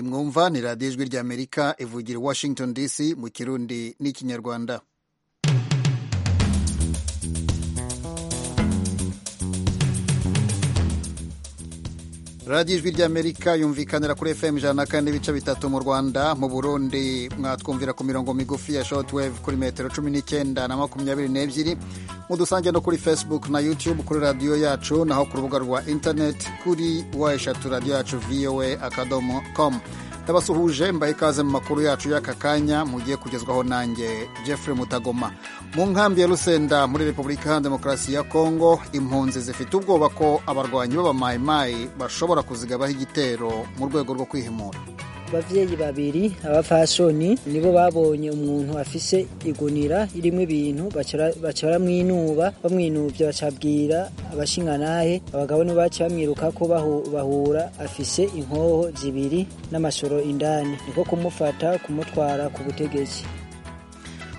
murumva ni radiyo ijwi ry'amerika ivugira i washington dc mu kirundi n'ikinyarwanda radiyo ijwi ry'amerika yumvikanira kuri fm ijana na kane n'ibice bitatu mu rwanda mu burundi mwatwumvira ku mirongo migufi ya shortwave kuri metero cumi n'icyenda na makumyabiri n'ebyiri mudusange no kuri facebook na youtube kuri radiyo yacu naho ku rubuga rwa interineti kuri wa eshatu radiyo yacu voa akadomo com ndabasuhuje mbahe ikaze mu makuru yacu y'aka kanya mugiye kugezwaho nanjye jeffrey mutagoma mu nkambi ya rusenda muri repubulika ya demokarasi ya kongo impunzi zifite ubwoba ko abarwanyi b'abamayimayi bashobora kuzigabaho igitero mu rwego rwo kwihimura ababyeyi babiri abafashoni nibo babonye umuntu afise igunira irimo ibintu baca baramwinuba bamwinubye bacabwira abashingantahe abagabo nibo baca bamwiruka ko bahura afise inkoho zibiri n'amashoro indani niko kumufata kumutwara ku butegetsi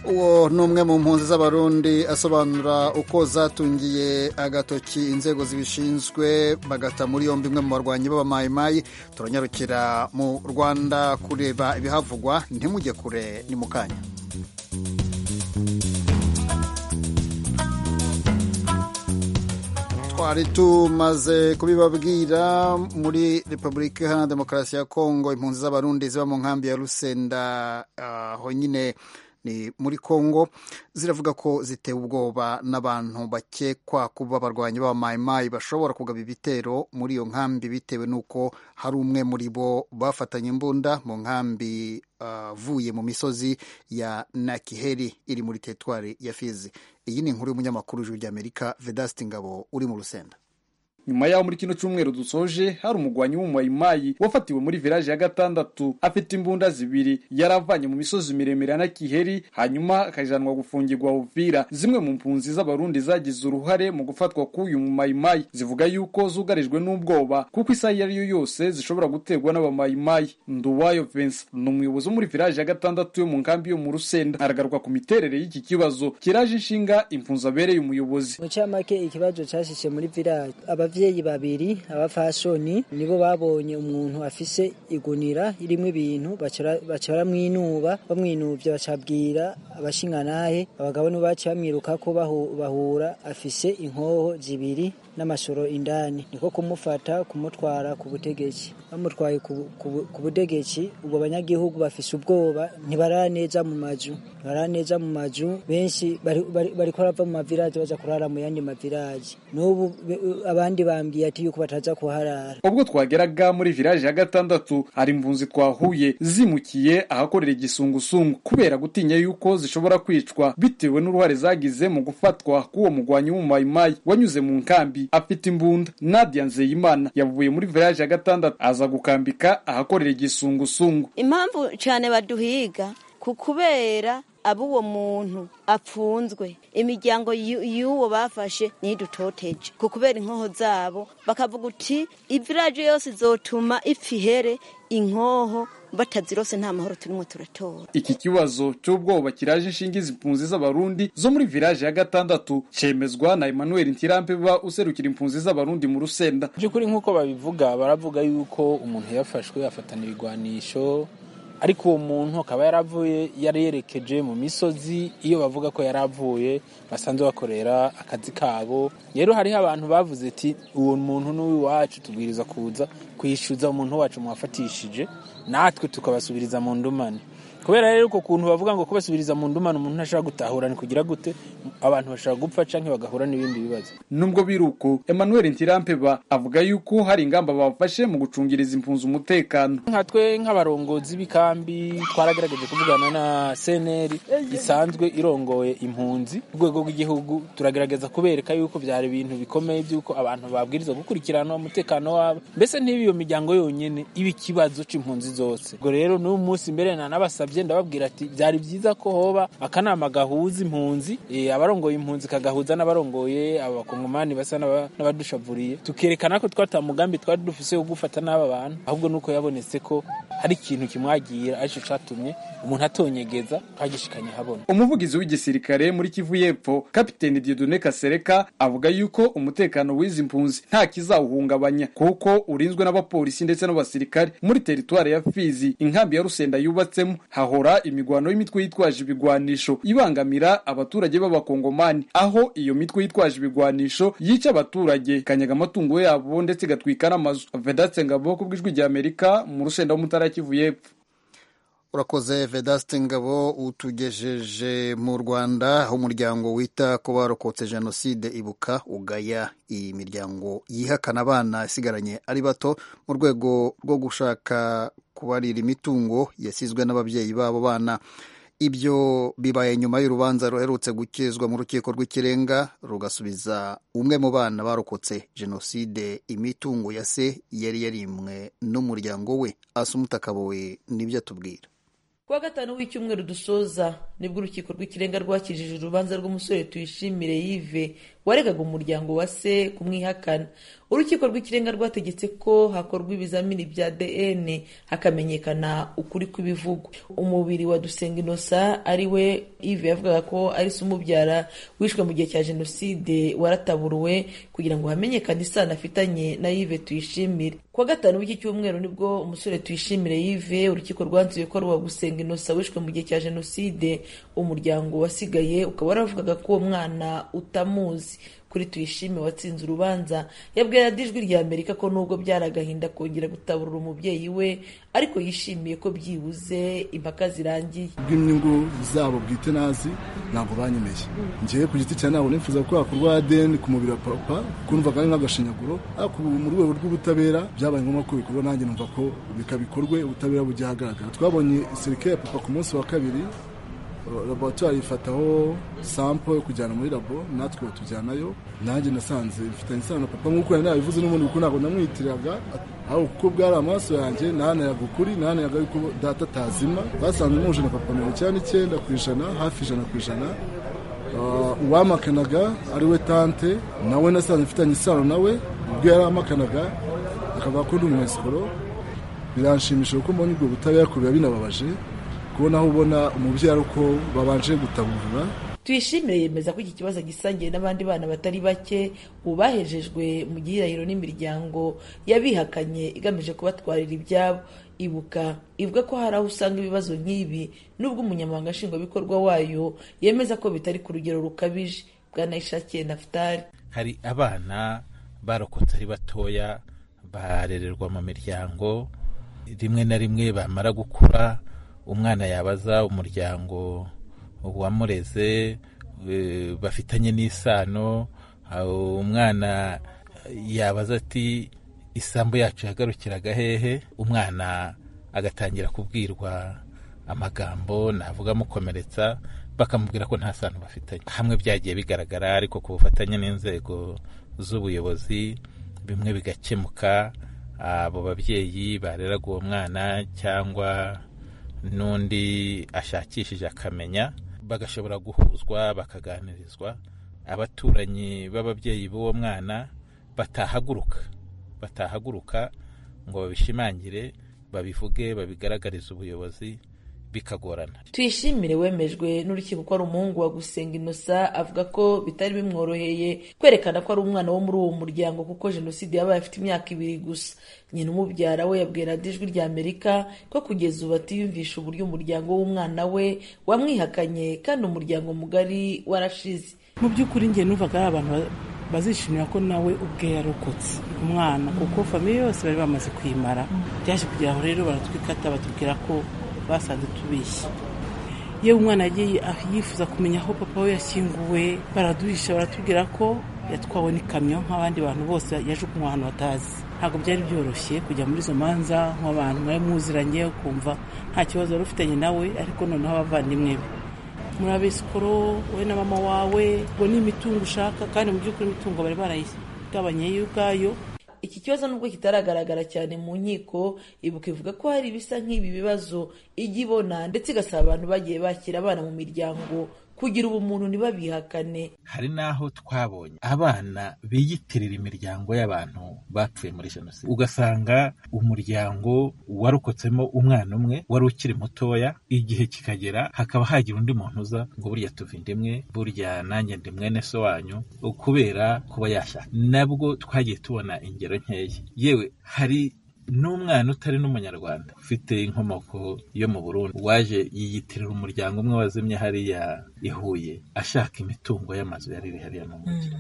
uwo ni umwe mu mpunzi z'abarundi asobanura uko zatungiye agatoki inzego zibishinzwe bagata muri yombi imwe mu barwanyi b'abamayimayi turanyarukira mu rwanda kureba ibihavugwa ntimujye kure ni mu kanya twari tumaze kubibabwira muri repubulika iharanira demokarasi ya kongo impunzi z'abarundi ziba mu nkambi ya rusenda honyine ni muri Kongo ziravuga ko zitewe ubwoba n'abantu bakekwa kuba abarwanyi b'abamayimayi bashobora kugaba ibitero muri iyo nkambi bitewe n'uko hari umwe muri bo bafatanye imbunda mu nkambi avuye uh, mu misozi ya Nakiheri iri muri teritwari ya Fizi. Iyi ni inkuru y'umunyamakuru w'ijwi ry'Amerika Vedaste Ngabo uri mu Rusenda. nyuma yaho muri kino cyumweru dusoje hari umugwanyi w'umumayimayi wafatiwe muri village ya gatandatu afite imbunda zibiri yaravanye mu misozi miremire na Kiheri hanyuma akajanwa gufungirwa Uvira zimwe mu mpunzi z'abarundi zagize uruhare mu gufatwa k'uyu mumayimayi zivuga yuko zugarijwe n'ubwoba kuko isaha iyo ariyo yose zishobora guterwa n'abamayimayi Nduwayo Vincent ni umuyobozi wo muri village ya gatandatu yo mu nkambi yo mu Rusenda aragaruka ku miterere y'iki kibazo kiraje inshinga impunzi abereye umuyobozi mu camake ikibazo cyashishe muri village abavyeyi babiri abafashoni nibo babonye umuntu afise igunira irimo ibintu baca baramwinuba bamwinuvye bacabwira abashingantahe abagabo nibo baca bamwiruka ko bahura afise inkoho zibiri n'amashoro indani niko kumufata kumutwara ku butegetsi bamutwaye ku butegetsi ubwo abanyagihugu bafise ubwoba ntibaraneza mu mazu ntibaraneza mu mazu benshi bariko barava mu maviraje baja kurara mu yandi maviraje n'ubu abandi abandi bambwiye ati yuko bataza kuharara ubwo twageraga muri village ya gatandatu hari imvunzi twahuye zimukiye ahakorera igisungusungu kubera gutinya yuko zishobora kwicwa bitewe n'uruhare zagize mu gufatwa k'uwo mugwanyi w'umumayimayi wanyuze mu nkambi afite imbunda Nadia Nzeyimana yavuye muri village ya gatandatu aza gukambika ahakorera igisungusungu impamvu cyane baduhiga ku kubera abo uwo muntu apfunzwe imiryango y'uwo bafashe ntidutoteje ku kubera inkoho zabo bakavuga uti iviraje yose izotuma ipfihere inkoho batazirose nta mahoro turimo turatora iki kibazo cy'ubwoba kiraje inshinga impunzi z'abarundi zo muri village ya gatandatu cemezwa na Emmanuel Ntirampe ba userukira impunzi z'abarundi mu Rusenda by'ukuri nk'uko babivuga baravuga yuko umuntu yafashwe afatana ibigwanisho ariko uwo muntu akaba yaravuye yari yerekeje mu misozi iyo bavuga ko yari avuye basanzwe bakorera akazi kabo rero hariho abantu bavuze ati uwo muntu n'uw'iwacu tubwiriza kuza kwishyuza umuntu wacu muwafatishije natwe tukabasubiriza mu ndumane kubera rero uko kuntu bavuga ngo kubasubiriza mu ndumane umuntu ntashobora gutahura ni kugira gute abantu bashobora gupfa cyangwa bagahura n'ibindi bibazo nubwo biri uko Emmanuel Ntirampeba avuga yuko hari ingamba bafashe mu gucungiriza impunzi umutekano nka twe nk'abarongozi b'ikambi twaragerageje kuvugana na seneri isanzwe irongoye impunzi ku rwego rw'igihugu turagerageza kubereka yuko byari ibintu bikomeye by'uko abantu babwiriza gukurikirana umutekano wabo mbese ntibi iyo miryango yonyine iba ikibazo cy'impunzi zose ubwo rero n'uyu munsi mbere na n'abasabye nababasabye ndababwira ati byari byiza ko hoba akanama gahuza impunzi eh, abarongoye impunzi kagahuza n'abarongoye abakongomani basa n'aba- n'abadushavuriye tukerekana ko twata mugambi twari dufise wo gufata n'aba bantu ahubwo nuko yabonetse ko hari ikintu kimwagira aricyo catumye umuntu atonyegeza twagishikanye habona umuvugizi w'igisirikare muri kivu y'epfo kapiteni diodone kasereka avuga yuko umutekano w'izi mpunzi nta kizawuhungabanya kuko urinzwe n'abapolisi ndetse n'abasirikare muri teritwari ya fizi inkambi ya rusenda yubatsemo hahora imigwano y'imitwe yitwaje ibigwanisho ibangamira abaturage b'abakongomani aho iyo mitwe yitwaje ibigwanisho yica abaturage ikanyaga amatungo yabo ndetse igatwika n'amazu vedatse ngabo ku bw'ijwi ry'amerika mu rusenda w'umutara ya kivu y'epfo urakoze vedaste ngabo utugejeje mu rwanda aho umuryango wita ku barokotse jenoside ibuka ugaya iyi miryango yihakana abana isigaranye ari bato mu rwego rwo gushaka kubarira imitungo yasizwe n'ababyeyi b'abo bana ibyo bibaye nyuma y'urubanza ruherutse gukizwa mu rukiko rw'ikirenga rugasubiza umwe mu bana barokotse jenoside imitungo ya se yari yarimwe n'umuryango we asumuta kabowe nibyo atubwira kuwa gatanu w'icyumweru dusoza nibwo urukiko rw'ikirenga rwakijije urubanza rw'umusore tuyishimire yive waregaga umuryango wa se kumwihakana urukiko rw'ikirenga rwategetse ko hakorwa ibizamini bya dn hakamenyekana ukuri kw'ibivugwa umubiri wa dusenga inosa ari we ive yavugaga ko ari se umubyara wishwe mu gihe cya jenoside warataburuwe kugira ngo hamenyekane isano afitanye na yive tuyishimire kuwa gatanu w'iki cyumweru nibwo umusore tuyishimire yive urukiko rwanzuye ko ari uwa gusenga inosa wishwe mu gihe cya jenoside umuryango wasigaye ukaba waravugaga ko uwo mwana utamuzi kuri tuyishime watsinze urubanza yabwiye radiyo ijwi rya amerika ko nubwo byari agahinda kongera gutaburura umubyeyi we ariko yishimiye ko byibuze impaka zirangiye bw'inyungu zabo bwite nazi ntabwo banyemeye ngewe ku giti cya ntabwo nifuza ko hakorwa ADN ku mubiri wa papa kuko numvaga ari nk'agashinyaguro ariko ubu mu rwego rw'ubutabera byabaye ngombwa ko bikorwa nanjye numva ko bikabikorwe ubutabera bujya ahagaragara twabonye sirikare ya papa ku munsi wa kabiri laboratwari ifataho sampo yo kujyana muri labo natwe batujyanayo nanjye nasanze bifitanye isano na papa nk'uko yari nabivuze n'ubundi kuko ntabwo namwitiraga aho kuko bwari amaraso yanjye nahanayaga ukuri nahanayaga yuko data atazima basanze muje na papa mirongo icyenda n'icyenda ku ijana hafi ijana ku ijana Ah, uwamakanaga ari we tante nawe nasanze mfitanye isano nawe ubwo yari amakanaga akavuga ko ndi umunyasikoro biranshimisha kuko mbonye ubwo butabera kure binababaje kubona aho ubona umubyara uko babanje gutaburura tuyishimire yemeza ko iki kibazo gisangiye n'abandi bana batari bake ubu bahejejwe mu gihirahiro n'imiryango yabihakanye igamije kubatwarira ibyabo ibuka ivuga ko hari aho usanga ibibazo nk'ibi n'ubwo umunyamabanga nshingwabikorwa wayo yemeza ko bitari ku rugero rukabije bwanayishakiye nafutari hari abana barokotse ari batoya barererwa mu miryango rimwe na rimwe bamara gukura umwana yabaza umuryango wamureze eh, bafitanye n'isano aho umwana yabaza ati isambu yacu yagarukiraga hehe umwana agatangira kubwirwa amagambo navuga amukomeretsa bakamubwira ko nta sano bafitanye hamwe byagiye bigaragara ariko ku bufatanye n'inzego z'ubuyobozi bimwe bigakemuka abo babyeyi bareraga uwo mwana cyangwa n'undi ashakishije akamenya bagashobora guhuzwa bakaganirizwa abaturanyi b'ababyeyi b'uwo mwana batahaguruka batahaguruka ngo babishimangire babivuge babigaragarize ubuyobozi bikagorana tuyishimire wemejwe n'urukiko ko ari umuhungu wa gusenga inosa avuga ko bitari bimworoheye kwerekana ko ari umwana wo muri uwo muryango kuko jenoside yabaye afite imyaka ibiri gusa nyina umubyara we yabwiye radiyo ijwi rya amerika ko kugeza ubu atiyumvisha uburyo umuryango w'umwana we wamwihakanye kandi umuryango mugari warashize mu by'ukuri njye numvaga ari abantu ba- bazishimira ko nawe ubwe yarokotse umwana kuko famiye yose bari bamaze kwimara byaje kugira aho rero baratwikata batubwira ko basanze tubeshye yewe umwana yagiye ah- yifuza kumenya aho papa we yashyinguwe baraduhisha baratubwira ko yatwawe n'ikamyo nk'abandi bantu bose yajugunywe ahantu batazi ntabwo byari byoroshye kujya muri izo manza nk'abantu mwari muziranye ukumva nta kibazo wari ufitanye nawe ariko noneho abavandimwe be muri abesikoro wowe na mama wawe ngo ni imitungo ushaka kandi mu by'ukuri imitungo bari barayigabanye yo ubwayo iki kibazo nubwo kitaragaragara cyane mu nkiko ibuka ivuga ko hari ibisa nk'ibi bibazo ijya ibona ndetse igasaba abantu bagiye bakira abana mu miryango kugira ubumuntu ntibabihakane hari n'aho twabonye abana biyitirira imiryango y'abantu bapfuye muri jenoside ugasanga umuryango warokotsemo umwana umwe wari ukiri mutoya igihe kikagera hakaba hagira undi muntu uza ngo burya tuva inda imwe burya nanjye ndi mwene so wanyu kubera kuba yashaka nabwo twagiye tubona ingero nkeya yewe hari n'umwana utari n'umunyarwanda ufite inkomoko yo mu burundi waje yiyitirira umuryango umwe wazimye hariya i Huye ashaka imitungo y'amazu yari iri hariya mu mujyi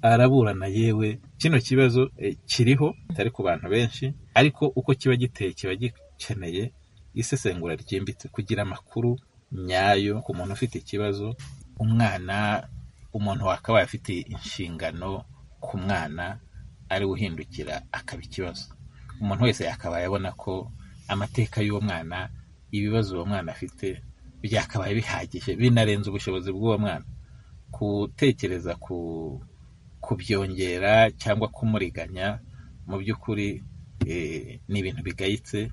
araburana yewe kino kibazo eh, kiriho kitari ku bantu benshi ariko uko kiba giteye kiba gikeneye isesengura ryimbitse kugira amakuru nyayo ku muntu ufite ikibazo umwana umuntu wakabaye afite inshingano ku mwana ari we uhindukira akaba ikibazo umuntu wese yakabaye abona ko amateka y'uwo mwana ibibazo uwo mwana afite byakabaye bihagije binarenze ubushobozi bw'uwo mwana gutekereza ku kubyongera cyangwa kumuriganya mu by'ukuri eh, ni ibintu bigayitse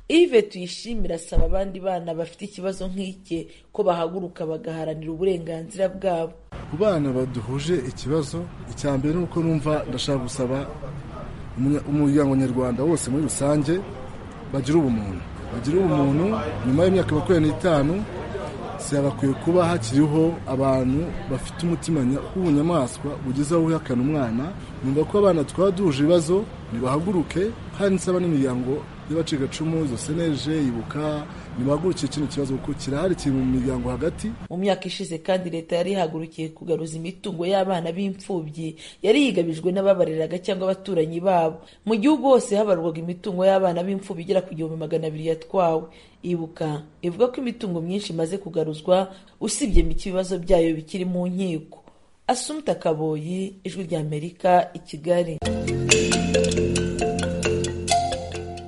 Yves tuyishimira asaba abandi bana bafite ikibazo nk'ike ko bahaguruka bagaharanira uburenganzira bwabo ku bana baduhuje ikibazo icya mbere ni uko numva ndashaka gusaba umunya- umuryango nyarwanda wose muri rusange bagira ubumuntu bagira ubumuntu nyuma y'imyaka makumyabiri n'itanu bakwiye kuba hakiriho abantu bafite umutima nya- w'ubunyamaswa bugize aho uhakana umwana numva ko abana twaba duhuje ibibazo nibahaguruke kandi nsaba n'imiryango y'abacikacumu izo seneje ibuka nibahagurukire kino kibazo kuko kirahari kiri mu miryango hagati mu myaka ishize kandi leta yari ihagurukiye kugaruza imitungo y'abana b'imfubyi yari yigabijwe n'ababareraga cyangwa abaturanyi babo mu gihugu hose habarwaga imitungo y'abana b'imfubyi igera ku gihumbi magana abiri yatwawe ibuka ivuga ko imitungo myinshi imaze kugaruzwa usibye mike ibibazo byayo bikiri mu nkiko asumta kaboyi ijwi ry'amerika i kigali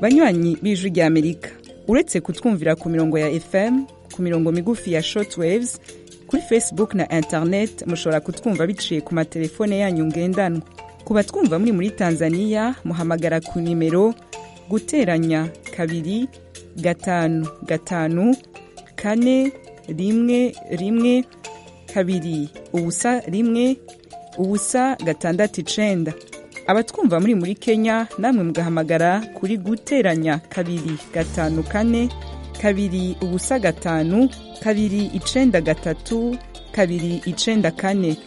banywanyi b'ijwi ry'amerika uretse kutwumvira ku mirongo ya fm ku mirongo migufi ya shortwaves kuri facebook na internet mushobora kutwumva biciye ku matelefone yanyu ngendanwa ku batwumva muri muri tanzania muhamagara ku nimero guteranya kabiri gatanu gatanu kane rimwe rimwe kabiri ubusa rimwe ubusa gatandatu icenda abatwumva muri muri kenya namwe mugahamagara kuri guteranya kabiri gatanu kane kabiri ubusa gatanu kabiri icenda gatatu kabiri icenda kane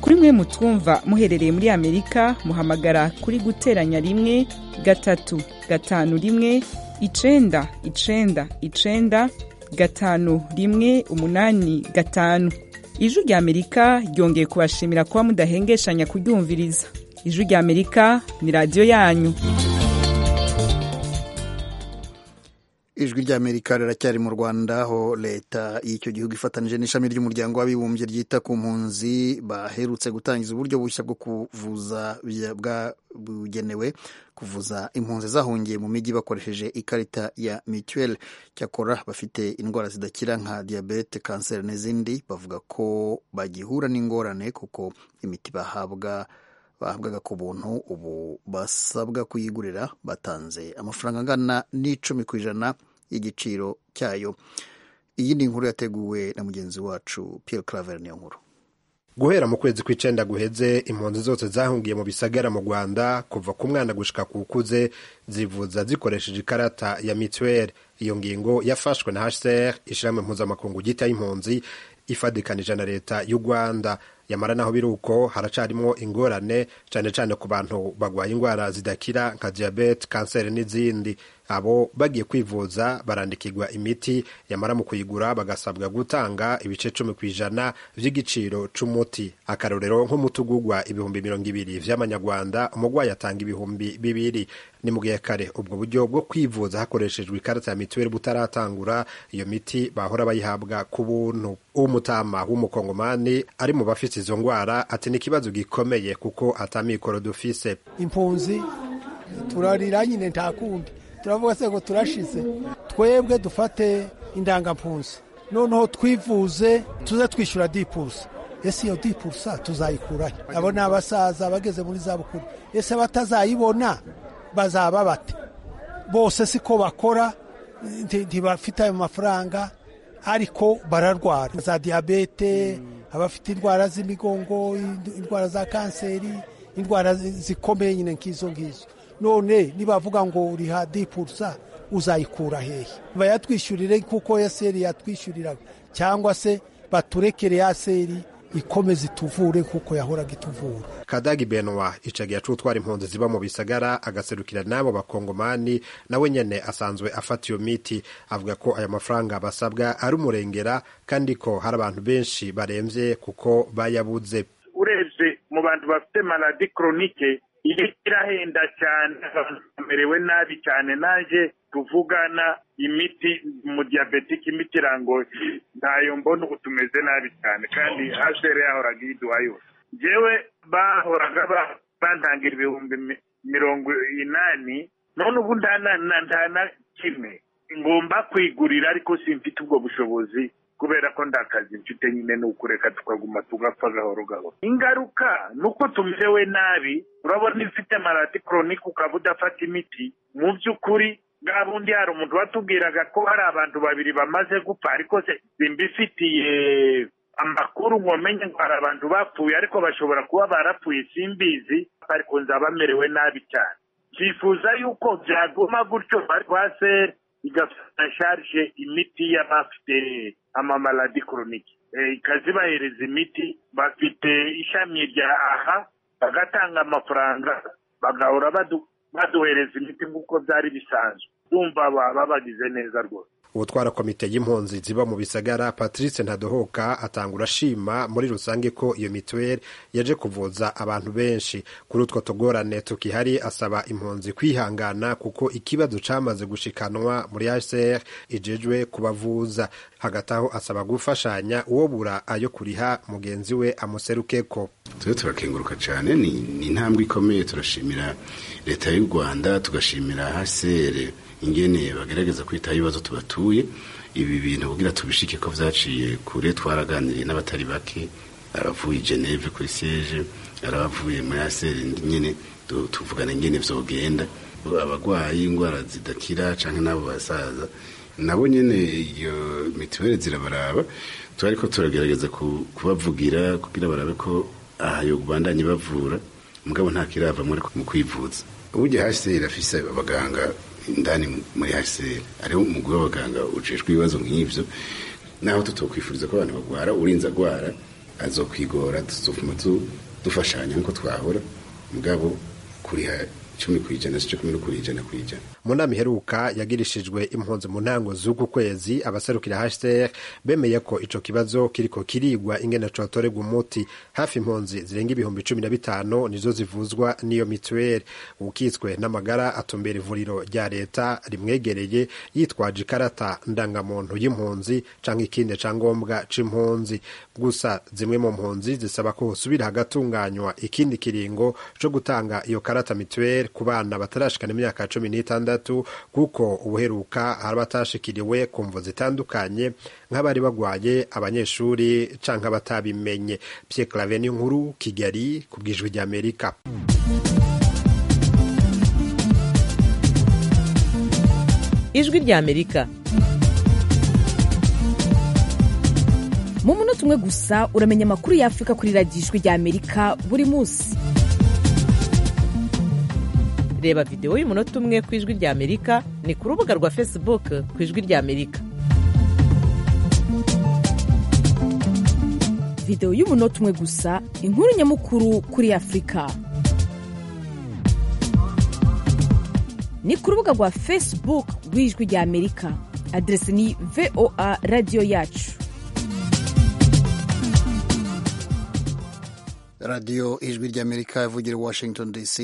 kuri mwe mutwumva muherereye muri amerika muhamagara kuri guteranya rimwe gatatu gatanu rimwe icenda icenda icenda gatanu rimwe umunani gatanu ijwi ry'amerika ryongeye kubashimira kuba mudahengeshanya kuryumviriza ijwi ry'amerika ni radiyo yanyu ijwi ry'amerika riracyari mu rwanda aho leta y'icyo gihugu ifatanije n'ishami ry'umuryango w'abibumbye ryita ku mpunzi baherutse gutangiza uburyo bushya bwo kuvuza bya- bwa- bugenewe kuvuza impunzi zahungiye mu mijyi bakoresheje ikarita ya mituweli cyakora bafite indwara zidakira nka diyabete kanseri n'izindi bavuga ko bagihura n'ingorane kuko imiti bahabwa bahabwaga ku buntu ubu basabwa kuyigurira batanze amafaranga angana n'icumi ku ijana y'igiciro cyayo iyi ni inkuru yateguwe na mugenzi wacu Pierre Claver niyo nkuru guhera mu kwezi kw'icenda guheze impunzi zose zahungiye mu bisagara mu rwanda kuva ku mwana gushika ku ukuze zivuza zikoresheje ikarata ya mituweli iyo ngingo yafashwe na hcr ishyirahamwe mpuzamakungu ryita y'impunzi ifadikanije na leta y'u rwanda yamara naho biri uko haracarimo ingorane cyane cyane ku bantu barwaye indwara zidakira nka diyabete kanseri n'izindi abo bagiye kwivuza barandikirwa imiti yamara mu kuyigura bagasabwa gutanga ibice cumi ku ijana by'igiciro c'umuti akarorero nk'umutugugwa ibihumbi mirongo ibiri vy'amanyarwanda umurwayi atanga ibihumbi bibiri ni mu gihe kare ubwo buryo bwo kwivuza hakoreshejwe ikarita ya mituweli butaratangura iyo miti bahora bayihabwa ku buntu umutama w'umukongomani ari mu bafite izo ndwara ati ni ikibazo gikomeye kuko atamikoro dufise impunzi turarira nyine nta kundi turavuga se ngo turashize twebwe dufate indangampunzi noneho twivuze tuze twishyura dipusi ese iyo dipurusa tuzayikurahe abo ni abasaza bageze muri za bukuru ese batazayibona bazaba bate bose siko bakora nti- ntibafite ayo mafaranga ariko bararwara za diyabete abafite indwara z'imigongo ind- indwara za kanseri indwara zi- zikomeye nyine nk'izo ngizo none nibavuga ngo uriha dipurusa uzayikura hehe bayatwishyurire kuko eseri yatwishyuriraga cyangwa se baturekere ya seri ikomeze ituvure kuko yahoraga ituvura kadagi benwa icagiye acutwara impunzi ziba mu bisagara agaserukira n'abo bakongomani nawe nyene asanzwe afata iyo miti avuga ko aya mafaranga basabwa ari umurengera kandi ko hari abantu benshi baremvye kuko bayabuze urebye mu bantu bafite maladi koronike iyo irahenda cyane abantu bamerewe nabi cyane naje tuvugana imiti mu diyabetike imiti irangoye ntayo mbona ubu tumeze nabi cyane kandi hashere yahoraga iyiduha yose njyewe bahoraga ba- bantangira ibihumbi mi- mirongo inani none ubu nta na- na- nta na kimwe ngomba kwigurira ariko simfite ubwo bushobozi kubera ko nta kazi mfite nyine ni ukureka tukaguma tugapfa gahoro gahoro ingaruka ni uko tumerewe nabi urabona ifite maladi koronike ukaba udafata imiti mu by'ukuri bwa bundi hari umuntu watubwiraga ko hari abantu babiri bamaze gupfa ariko se simbifitiye amakuru ngo menye ngo hari abantu bapfuye ariko bashobora kuba barapfuye simbizi ariko nzaba merewe nabi cyane twifuza yuko byaguma gutyo rwase igafata sharije imiti y'abafite amamaladi koronike Eh, ikazibahereza imiti bafite ishami rya aha bagatanga amafaranga bagahora badu- baduhereza imiti nk'uko byari bisanzwe bumva baba bagize neza rwose utwara komite y'impunzi ziba mu bisagara patrice ntadohoka atangura ashima muri rusange ko iyo mituweli yaje kuvuza abantu benshi kuri utwo tugorane tukihari asaba impunzi kwihangana kuko ikibazo cyamaze gushikanwa muri hcr ijejwe kubavuza hagati aho asaba gufashanya uwo bura ayo kuriha mugenzi we amuserukeko tujye turakenguruka cyane ni ni intambwe ikomeye turashimira leta y'u rwanda tugashimira hasere ingene bagerageza kwitaho ibibazo tubatuye ibi bintu kugira tubishike ko byaciye kure twaraganiriye n'abatari bake abavuye i geneve kuri siege arabavuye muri hasere nyine tu- tuvugana ingene byogenda abarwayi indwara zidakira cyangwa n'abo basaza nabo nyine iyo mituweli zirabaraba turi ariko turagerageza ku- kubavugira kugira barabe ko aha yo bandanye bavura mugabo nta kirava muri mu kwivuza uburyo haseri afise abaganga indani muri haseri ariho umugwi w'abaganga ujejwe ibibazo nk'ibyo naho tutokwifuriza ko abantu bagwara urinze agwara azokwigora tuzofuma tu- dufashanya nk'uko twahora mugabo kuriha icumi ku ijana si cumi no kuri ijana ku ijana mu nama iheruka yagirishijwe impunzi mu ntango z'uku kwezi abaserukira hcr bemeye ko ico kibazo kiriko kirigwa ingene cotorerwa umuti hafi impunzi zirenga ibihumbi cumi na bitanu nizo zivuzwa n'iyo mituweli ukitswe n'amagara atumbera ivuriro rya leta rimwegereye yitwaje ikarata ndangamuntu y'impunzi canke ikindi cangombwa c'impunzi gusa zimwe mu mpunzi zisaba ko hosubira hagatunganywa ikindi kiringo co gutanga iyo karata mituweli ku bana batarashikana imyaka cumi n'itandatu kuko ubuheruka hari abatashikiriwe ku mvo zitandukanye nk'abari bagwaye abanyeshuri canke abatabimenye Pierre Claver ni nkuru Kigali ku bw'ijwi ry'Amerika ijwi rya amerika mu munota umwe gusa uramenya amakuru ya afurika kuri radiyo ijwi rya amerika buri munsi reba videwo y'umunota umwe ku ijwi rya amerika ni ku rubuga rwa facebook ku ijwi rya amerika videwo y'umunota umwe gusa inkuru nyamukuru kuri afurika ni ku rubuga rwa facebook rw'ijwi rya amerika aderese ni voa radiyo yacu radiyo ijwi ry'amerika ivugira i washington dc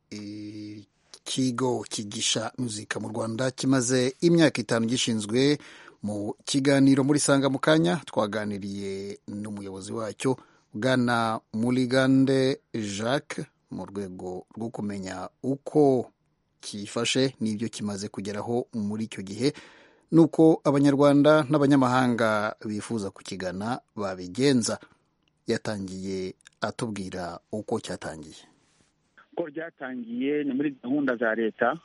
ikigo kigisha muzika mu rwanda kimaze imyaka itanu gishinzwe mu kiganiro muri sanga mu kanya twaganiriye n'umuyobozi wacyo bwana murigande jacques mu rwego rwo kumenya uko kifashe n'ibyo kimaze kugeraho muri icyo gihe n'uko abanyarwanda n'abanyamahanga bifuza kukigana babigenza yatangiye atubwira uko cyatangiye uko ryatangiye ni muri gahunda za leta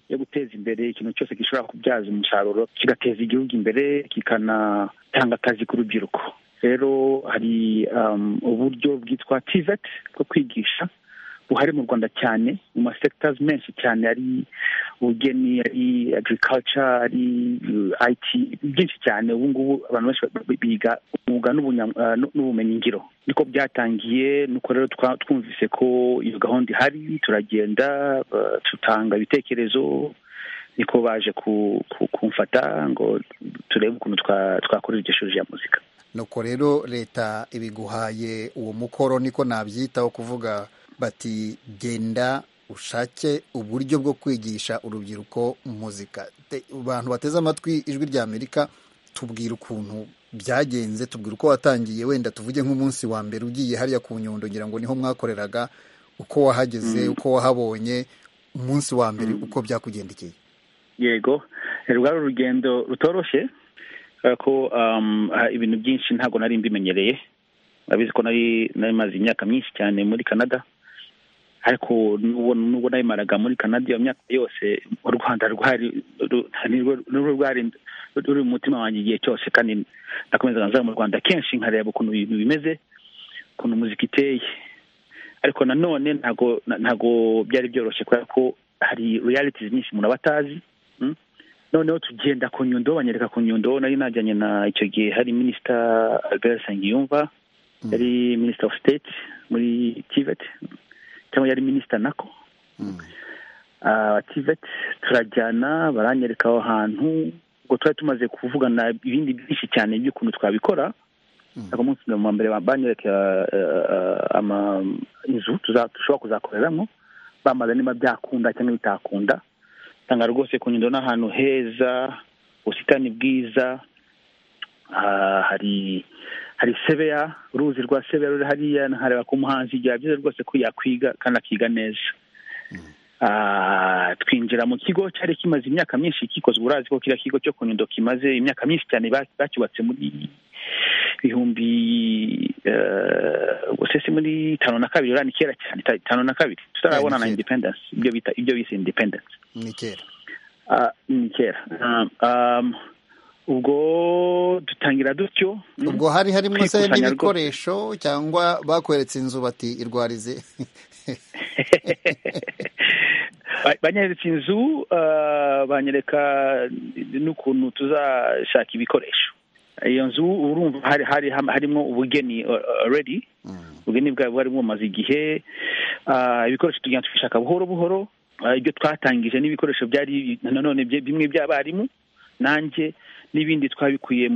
yo guteza imbere ikintu cyose gishobora kubyaza umusaruro kigateza igihugu imbere kikanatanga akazi ku rubyiruko rero hari uburyo bwitwa TVET bwo kwigisha buhari mu rwanda cyane mu masekitazi menshi cyane ari ubugeni ari agirikaca ari ayiti byinshi cyane ubu ngubu abantu benshi biga umwuga n'ubumenyingiro niko byatangiye nuko rero twumvise ko iyo gahunda ihari turagenda tutanga ibitekerezo niko baje kumfata ngo turebe ukuntu twakora iryo shuri rya muzika nuko rero leta ibiguhaye uwo mukoro niko nabyitaho kuvuga bati genda ushake uburyo bwo kwigisha urubyiruko muzika abantu bateze amatwi ijwi rya amerika tubwira ukuntu byagenze tubwira uko watangiye wenda tuvuge nk'umunsi wa mbere ugiye hariya ku nyundo ngira ngo niho mwakoreraga uko wahageze uko wahabonye umunsi wa mbere uko byakugendekeye yego rwari urugendo rutoroshye ko ibintu byinshi ntabwo nari mbimenyereye urabizi ko nari maze imyaka myinshi cyane muri canada ariko nubwo nabimaraga muri canada iyo myaka yose u rwanda rwari nirwo rwari ruri mu mutima wanjye igihe cyose kandi nakomezaga nza mu rwanda kenshi nkareba ukuntu ibintu bimeze ukuntu muzika iteye ariko nanone ntago ntago byari byoroshye kubera ko hari realitizi nyinshi umuntu aba atazi noneho tugenda ku nyundo banyereka ku nyundo nari najyanye na icyo gihe hari minisita albert nsengiyumva yari minisita ofu siteti muri tiveti cyangwa yari minisita nako tiveti turajyana baranyereka aho hantu ubwo twari tumaze kuvugana ibindi byinshi cyane by'ukuntu twabikora ako munsi wa mbere banyereka inzu dushobora kuzakoreramo bamaze niba byakunda cyangwa bitakunda usanga rwose ku nyundo n'ahantu heza ubusitani bwiza hari hari sebeya uruzi rwa sebeya ruri hariya nkareba ko umuhanzi igihe byiza rwose ko yakwiga kandi akiga neza twinjira mu kigo cyari kimaze imyaka myinshi kikozwe urazi ko kiriya kigo cyo ku nyundo kimaze imyaka myinshi cyane bacyubatse muri bihumbi ubwo se muri tanu na kabiri urani kera cyane tanu na kabiri tutarabona na independanse ibyo bise independanse ni kera ni kera ubwo dutangira dutyo ubwo hari harimo se n'ibikoresho cyangwa bakweretse inzu bati irwarize banyeretse inzu banyereka n'ukuntu tuzashaka ibikoresho iyo nzu urumva hari hari harimo ubugeni already ubugeni bwawe bwari bumaze igihe ibikoresho tugenda tubishaka buhoro buhoro ibyo twatangije n'ibikoresho byari nanone bimwe by'abarimu nanjye n'ibindi twabikuye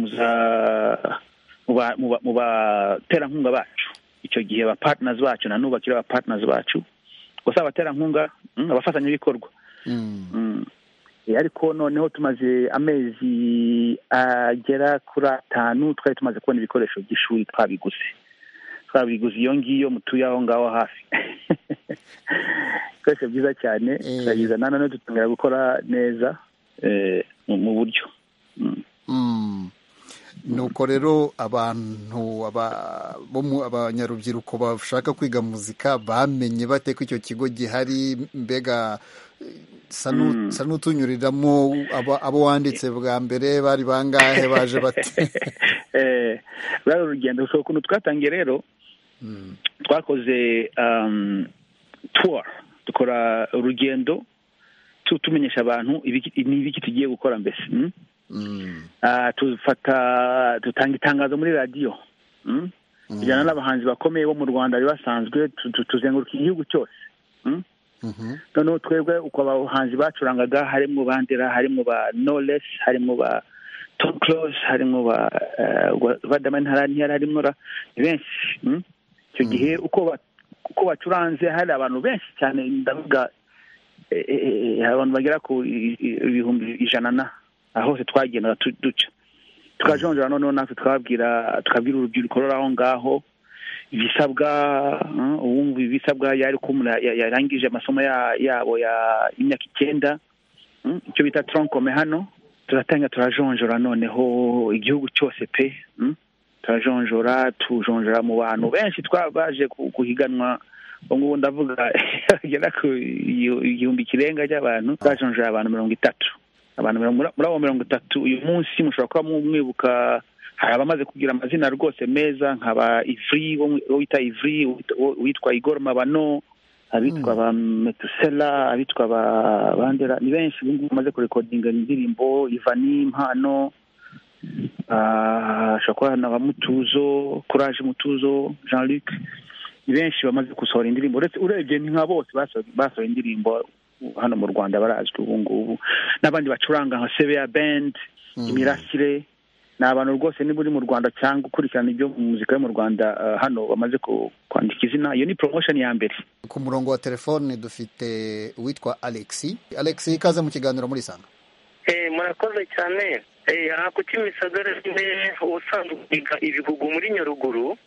mu baterankunga bacu icyo gihe ba patinazi bacu na n'ubu bakiri patinazi bacu gusa abaterankunga abafatanyabikorwa ariko noneho tumaze amezi agera kuri atanu twari tumaze kubona ibikoresho by'ishuri twabiguze twabiguze iyo ngiyo mutuye aho ngaho hafi ibikoresho byiza cyane turabizana noneho dutangira gukora neza mu buryo nuko rero abantu abanyarubyiruko bashaka kwiga muzika bamenye bate ko icyo kigo gihari mbega sa n'utunyuriramo abo wanditse bwa mbere bari bangahe baje bate rero urugendo ushobora ukuntu twatangiye rero twakoze tuwa dukora urugendo tumenyesha abantu ni ibiki tugiye gukora mbese tufata dutanga itangazo muri radiyo tujyana n'abahanzi bakomeye bo mu rwanda bari basanzwe tuzenguruka igihugu cyose noneho twebwe uko abahanzi bacurangaga harimo bandera harimo ba noresi harimo ba tom close harimo ba vadamani harantiyari harimo ni benshi icyo gihe uko bacuranze hari abantu benshi cyane ndavuga abantu bagera ku ibihumbi ijana na hose twagendaga duca tukajonjora noneho natwe twabwira tukabwira urubyiruko ruri aho ngaho ibisabwa uwumva ibisabwa yari ko umuntu yarangije amasomo yabo y'imyaka icyenda icyo bita tronkome hano turatanga turajonjora noneho igihugu cyose pe turajonjora tujonjora mu bantu benshi twabaje guhiganwa ngubu ndavuga agera ku igihumbi kirenga cy'abantu twajonjora abantu mirongo itatu abantu mirongo- muri abo mirongo itatu uyu munsi mushobora kuba mwibuka hari abamaze kugira amazina rwose meza nka ba ivuri uwo wita ivuri uwita- uwo- uwitwa igor mabano abitwa ba metusela abitwa ba bandera ni benshi ubu ngubu bamaze kurekodinga indirimbo ivani impano ah, ashobora kuba na ba mutuzo courage mutuzo jean luc ni benshi bamaze gusohora indirimbo uretse urebye ni nka bose basoho- basohoye indirimbo hano mu rwanda barazwi ubu ngubu n'abandi bacuranga nka sebeya bendi imirasire ni abantu rwose niba uri mu rwanda cyangwa ukurikirana ibyo mu muzika yo mu rwanda eh, hano bamaze ku- kwandika izina iyo ni promotion ya mbere ku murongo wa telefone dufite uwitwa alexi alexi ikaze mu kiganiro muri sanga Eh, murakoze cyane Eh, aha ku kimisagara nyine ubusanzwe twiga ibihugu muri nyaruguru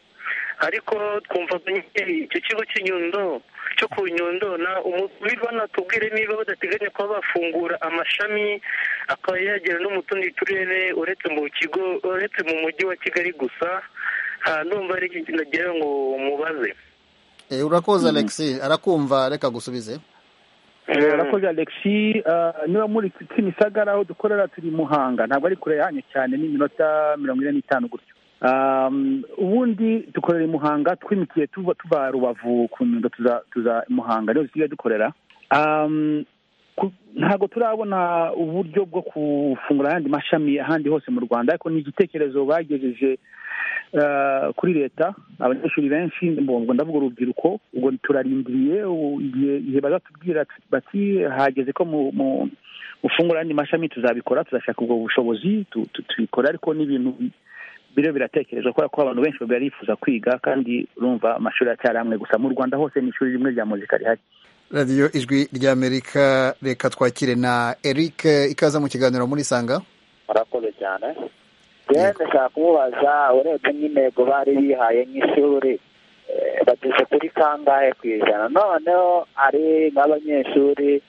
ariko twumva ko nyine icyo kigo cy'inyundo cyo ku nyundo na umubiri natubwire niba badateganya kuba bafungura amashami akaba yagera no mu tundi turere uretse mu kigo uretse mu mujyi wa kigali gusa Ah, ndumva ari iki nagira ngo mubaze Eh, urakoze alexi arakumva reka gusubize urakoze alexi eh, niba muri kimisagara aho dukorera turi i muhanga ntabwo ari kure yanyu cyane ni iminota mirongo ine n'itanu gutyo Um, ubundi dukorera i muhanga twimikiye tuva tuva rubavu ku nyundo tuza tuza i muhanga niho dusigaye dukorera Um, ku- ntabwo turabona uburyo bwo gufungura ayandi mashami ahandi hose mu rwanda ariko ni igitekerezo bagejeje eh, kuri leta abanyeshuri benshi mbongo ndavuga urubyiruko ubwo turarindiriye u- igihe igihe bazatubwira ati- bati hageze ko mu- mu- mufungura ayandi mashami tuzabikora tuzashaka ubwo bushobozi tu- tu- tubikora ariko ni ibintu biriho biratekerezwa kubera ko abantu benshi barifuza kwiga kandi urumva amashuri aracyari amwe gusa mu rwanda hose ni ishuri rimwe rya muzika rihari radiyo ijwi ry'amerika reka twakire na eric ikaze mu kiganiro muri sanga murakoze cyane yewe ndashaka kumubaza urebye n'intego bari bihaye nk'ishuri eh, bageze kuri kangahe ku ijana noneho ari nk'abanyeshuri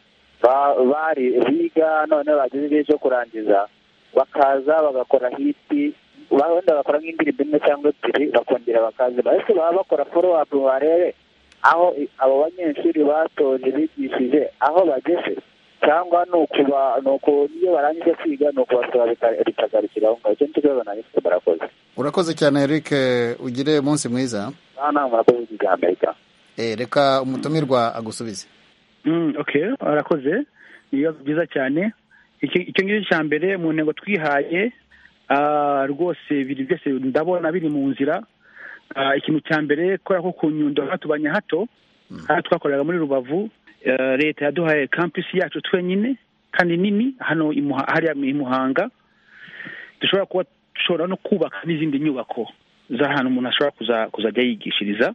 ba- bari biga noneho bageze igihe cyo kurangiza bakaza bagakora hiti ba- wenda bakora nk'indirimbo imwe cyangwa ebyiri bakongera bakaziba ese baba bakora foro apu barebe aho i- abo banyeshuri batoje bigishije aho bageze cyangwa ni ukuba ni uku iyo barangije kwiga ni ukubasaba bika- bikagarukira aho ngaho icyo ntikibabona ariko murakoze urakoze cyane eric ugire umunsi mwiza aha ni murakoze bya amerika Eh, reka umutumirwa agusubize Mm, okay arakoze ni ibibazo byiza cyane Iki- icyo ngicyo cya mbere mu ntego twihaye ah, rwose biri byose ndabona biri mu nzira Ah, ikintu cya mbere kubera ko ku nyundo hatubanye hato aha twakoreraga muri rubavu eh, leta yaduhaye kampusi yacu twenyine kandi nini hano i Muha- hariya i muhanga dushobora kuba dushobora no kubaka n'izindi nyubako z'ahantu umuntu ashobora kuza- kuzajya yigishiriza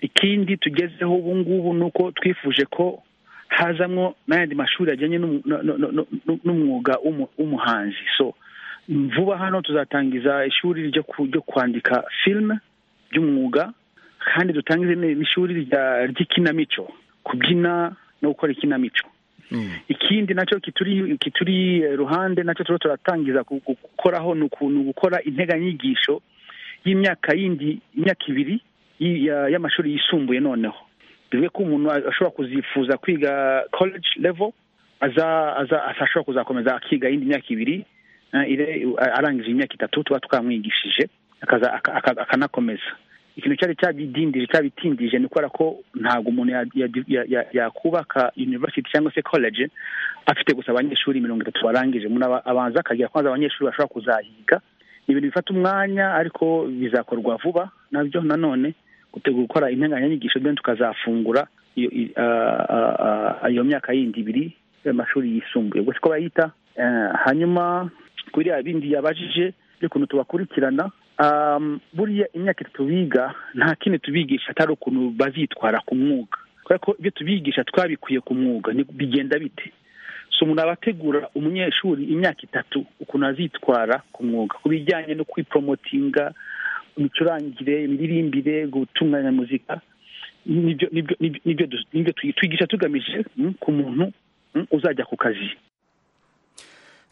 ikindi tugezeho ubu ngubu ni uko twifuje ko hazamwo n'ayandi mashuri ajyanye n'umu- no- no- no- no- n'umwuga w'umu- w'umuhanzi so vuba hano tuzatangiza ishuri ryo ku- ryo kwandika filime by'umwuga kandi dutangize n- n'ishuri rya- ry'ikinamico kubyina no gukora ikinamico ikindi nacyo kituri kituri eh, ruhande nacyo turimo turatangiza gu- gu- gukoraho ni uku- ni ugukora integanyigisho y'imyaka yindi imyaka ibiri y- ya- y'amashuri yisumbuye noneho bivuge ko umuntu a- ashobora kuzifuza kwiga college level aza aza- ashobora kuzakomeza akiga yindi myaka ibiri eh, ire- a- arangije imyaka itatu tuba twamwigishije akaza- aka- aka- akanakomeza ikintu cyari cyabidindije cyabitindije ni ukubera ko ntabwo umuntu ya- ya- ya- ya- yakubaka university cyangwa se college afite gusa abanyeshuri mirongo itatu barangije umuntu aba- abanza akagira kwanza abanyeshuri bashobora kuzahiga ni ibintu bifata umwanya ariko bizakorwa vuba nabyo nanone gutegura gukora integanyanyigisho then tukazafungura iyo i- ah, ah, ah, iyo myaka yindi ibiri y'amashuri yisumbuye ubwo siko bayita Eh, hanyuma kuri ya bindi yabajije by'ukuntu tubakurikirana um, buriya imyaka itatu biga nta kindi tubigisha atari ukuntu bazitwara ku mwuga kubera ko ibyo tubigisha twabikuye ku mwuga ni- bigenda bite so umuntu aba ategura umunyeshuri imyaka itatu ukuntu azitwara ku mwuga ku bijyanye no kwipromotinga imicurangire imiririmbire gutunganya muzika nibyo nibyo nibyo nibyo du- nibyo twigisha tugamije mm, ku muntu mm, uzajya ku kazi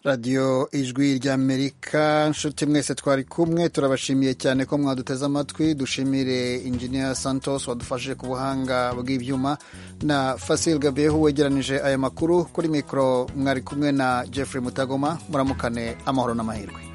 radiyo ijwi ry'amerika nshuti mwese twari kumwe turabashimiye cyane ko mwaduteze amatwi dushimire injiniya santos wadufashije ku buhanga bw'ibyuma na fasil gabeho wegeranije aya makuru kuri mikoro mwari kumwe na jeffrey mutagoma muramukane amahoro n'amahirwe